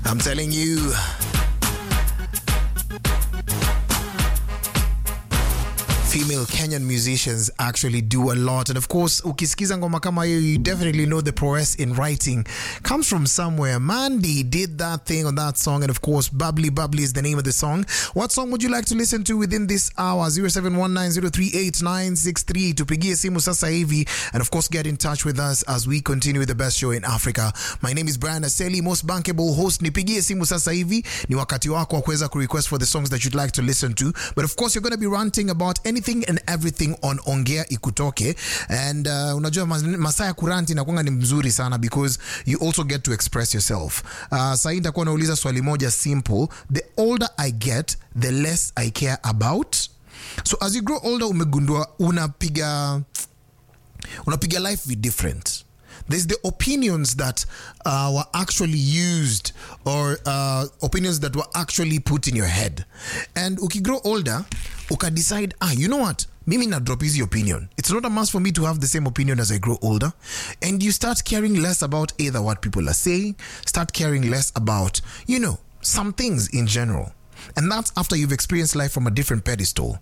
I'm telling you. Female Kenyan musicians actually do a lot. And of course, ukisikiza ngoma kama hiyo, you definitely know the prowess in writing comes from somewhere. Mandy did that thing on that song. And of course, Bubbly Bubbly is the name of the song. What song would you like to listen to within this hour? 0719038963. Tupigie simu sasa hivi. And of course, get in touch with us as we continue with the best show in Africa. My name is Brian Aseli, most bankable host. Nipigie simu sasa hivi. Ni wakati wako wa kuweza kurequest for the songs that you'd like to listen to. But of course, you're going to be ranting about anything and everything on Ongea Ikutoke. And uh, unajua mas- masaa ya kuranti inakuanga ni mzuri sana because you also get to express yourself. Uh, sahii nitakuwa nauliza swali moja simple. The older I get, the less I care about. So as you grow older umegundua unapiga unapiga life be different there's the opinions that uh, were actually used or uh, opinions that were actually put in your head and ukigrow older ukadecide ah you know what mimi na drop hizi opinion it's not a must for me to have the same opinion as i grow older and you start caring less about either what people are saying start caring less about you know some things in general and that's after you've experienced life from a different pedestal.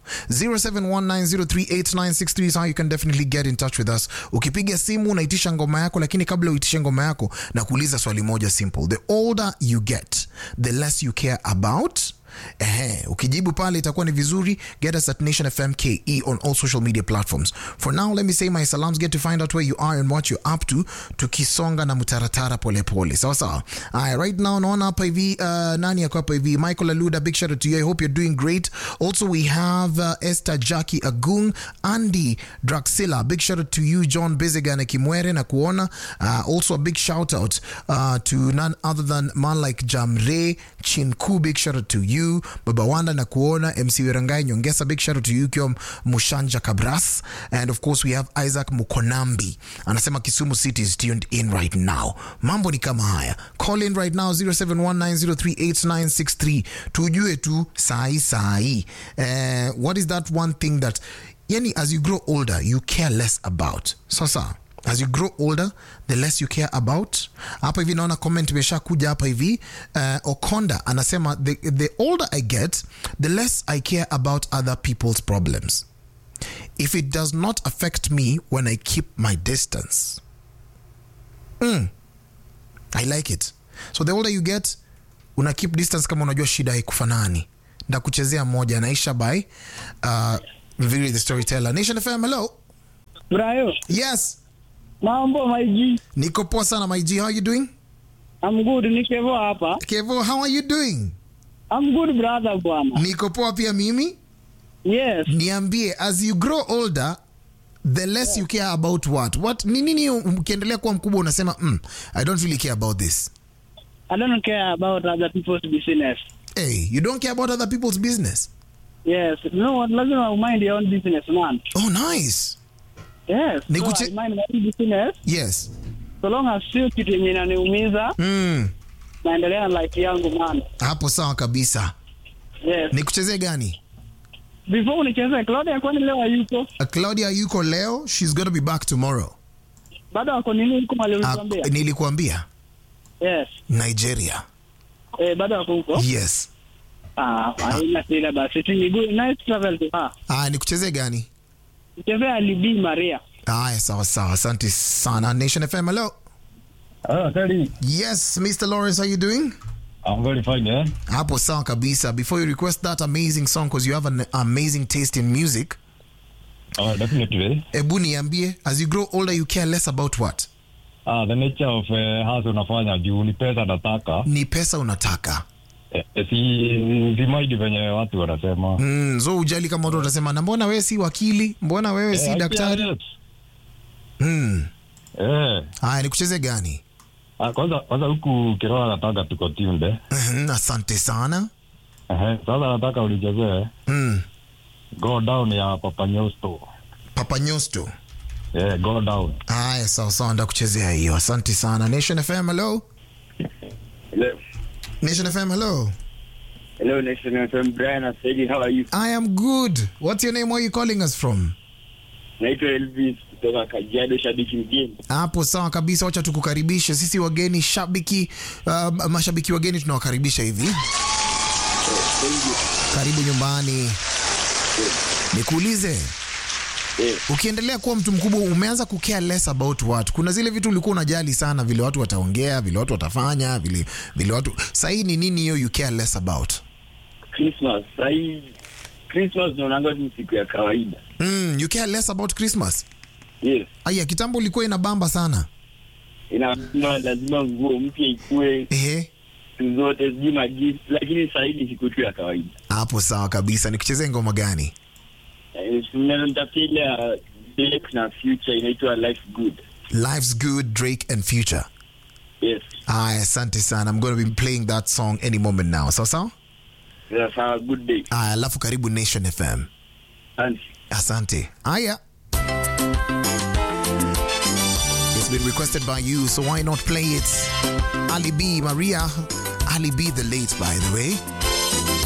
0719038963 is how you can definitely get in touch with us. Ukipiga simu unaitisha ngoma yako, lakini kabla uitishe ngoma yako na kuuliza swali moja simple. The older you get, the less you care about Ehe, ukijibu pale itakuwa ni vizuri. Get us at Nation FM KE on all social media platforms. For now, let me say my salams, get to find out where you are and what you're up to, tukisonga na mutaratara pole pole. Sawa sawa. Aya, right now naona hapa hivi uh, nani yako hapa hivi? Michael Aluda, big shout out to you. I hope you're doing great. Also we have uh, Esther Jackie Agung, Andy Draxila, big shout out to you. John Biziga na Kimwere na kuona. Uh, also a big shout out uh, to none other than man like Jamre Chinku, big shout out to you. Baba Wanda na kuona. MC Wirangai Nyongesa, big shout out to you. Kiwa Mushanja Kabras. And of course we have Isaac Mukonambi. Anasema Kisumu City is tuned in right now. Mambo ni kama haya. Call in right now 0719038963. Tujue tu sai sai. Uh, what is that one thing that yani as you grow older you care less about sasa as you grow older the less you care about hapa hivi naona comment imesha kuja hapa hivi uh, okonda anasema the, the older i get the less i care about other people's problems if it does not affect me when i keep my distance mm. i like it so the older you get una keep distance kama unajua shida haikufanani ndakuchezea moja naisha by uh, Viri the storyteller nation fm hello Brayo, yes mambo maiji. niko poa sana my G. how are you doing I'm good, ni Kevo hapa. kevo how are you doing I'm good brother bwana. niko poa pia mimi Yes. niambie as you grow older the less you care about what what ni nini ukiendelea kuwa mkubwa unasema mm, i don't really care about this I don't care about other people's business. hey you don't care about other people's business Yes. No, what lazima mind your own business man. oh nice Yes. Ni so kuche- I mind my own business. yes So long as sio kitu yenye inaniumiza, mm, naendelea na life yangu man. hapo sawa kabisa Yes. nikuchezee gani Before unicheze Claudia kwani leo hayuko? uh, claudia yuko leo she's gonna be back tomorrow Bado wako nini huko mali uh, ulituambia? nilikuambia Yes. nigeria Eh, bado wako huko? yes Ah, haina shida basi. Ni good nice travel to her. uh, nikuchezee gani Nichezea Libi Maria. haya sawa sawa asante sana nation fm hello Ah, Teddy. yes mr lawrence how you doing I'm very fine, yeah. hapo sawa kabisa before you request that amazing song because you have an amazing taste in music Uh, definitely. ebu niambie as you grow older you care less about what Ah, the nature of uh, hasa unafanya juu ni pesa nataka ni pesa unataka eh, eh, si si maidi venye watu wanasema mm, so ujali kama watu watasema na mbona wewe si wakili mbona wewe si Eh, daktari yes. mm. Eh. haya nikucheze gani Ah, kwanza kwanza huku kiroa nataka tuko tunde Mhm, asante sana Ehe, sasa nataka ulichezee mm. go down ya Papa Nyosto papa nyosto eh, go down haya sawa sawa ndakuchezea hiyo asante sana nation fm hello Hello. nation fm hello Hello, Nation FM. Brian Asedi, how are you? i am good what's your name where are you calling us from naitwa Elvis kutoka Kajiado, shabiki mgeni. Hapo sawa kabisa, wacha tukukaribishe sisi wageni shabiki, uh, mashabiki wageni tunawakaribisha hivi. Karibu nyumbani. Nikuulize, Eh, ukiendelea kuwa mtu mkubwa umeanza kucare less about watu. Kuna zile vitu ulikuwa unajali sana, vile watu wataongea, vile watu watafanya, vile vile watu. Sahii ni nini hiyo you care less about? Christmas sahii, Christmas naonanga tu siku ya kawaida. Mm, you care less about Christmas. Yes, Aya, kitambo ilikuwa inabamba sana. inasema lazima nguo mpya ikue Ehe. siku zote, sijui magift, lakini sahii ni siku tu ya kawaida. Hapo sawa kabisa. Nikuchezee ngoma gani? Eh, nitafutia ile ya Drake na Future inaitwa Life Good. Life's Good, Drake and Future. Yes, Aya, asante sana. I'm going to be playing that song any moment now. Sawa sawa? that's a good day. Aya, alafu karibu Nation FM. And Asante. Aya. It's been requested by you, so why not play it? Ali B, Maria. Ali B the late, by the way.